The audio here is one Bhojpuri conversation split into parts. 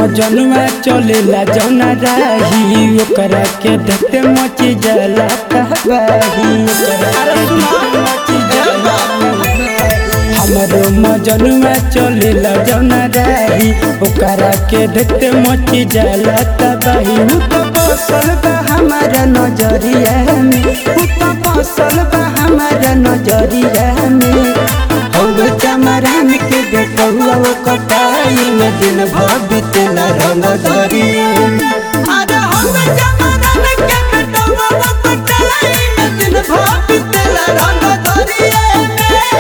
मजनुआ चलेला जौना राही ओकरा के देखते मची जाला कहबाही ओकरा के देखते मची जाला हमरो मजनुआ चलेला जौना राही ओकरा के देखते मची जाला तबाही उ तो बसल बा हमारा नजरिया में उ तो बसल बा हमारा नजरिया में हौवे चमरान के देखौआ वो कटाई में दिन भर बीतेला रंग दरिया में अरे होवे जमाना के बेटवा वो पटाई में दिन भर बीतेला रंग दरिया में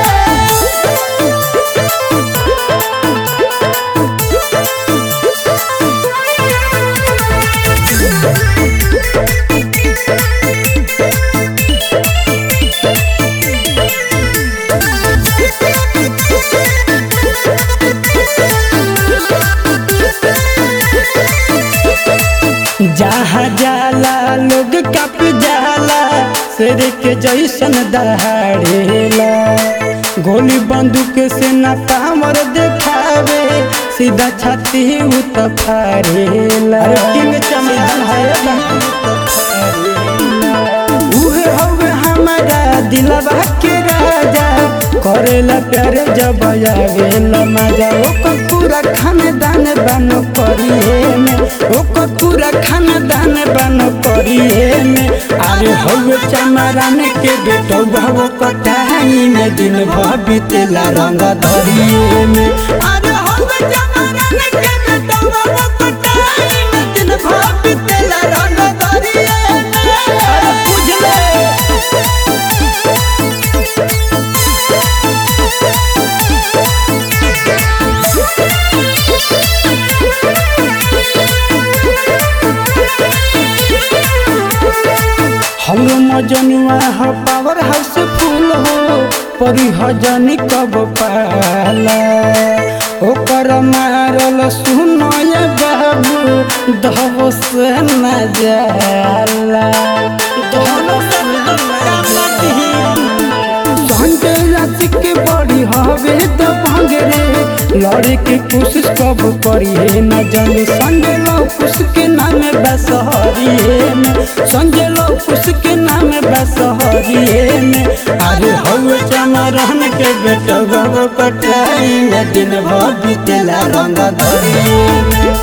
जहाँ जाला लोग कप जाला शेर के जैसन दहाड़ेला गोली बंदूक से न पावर देखावे सीधा छाती उ तो फाड़ेला किंग चमन है उहे हवे हमारा दिलवा के राजा करेला प्यार जब आवेला मजा ओकर पूरा खानदान बनो करिए में ओकर पूरा खानदान बनो करिए में अरे हवे चमरान के बेटो भव कटाई में दिन भर बीतेला रंग धरिए में अरे होवे जमाना के बेटवा वो पटाई में दिन भर बीतेला रंग दरिया में बुझले हमरो मजनुआ हो पावर हाउस फूल हो परी हजनी कब पाला ओकर मारल सुनय बाबू दहब से न जाला दहब से न संजय राशि के बड़ी हवे तो भंगरे लड़े के कोशिश कब करिए न जाने संजय लौकुश के नाम बसहरिए में संजय लौकुश के नाम बसहरिए में अरे हवे चमरन के बेटा गव कटाई में दिन भर बीतेला रंग धरिए में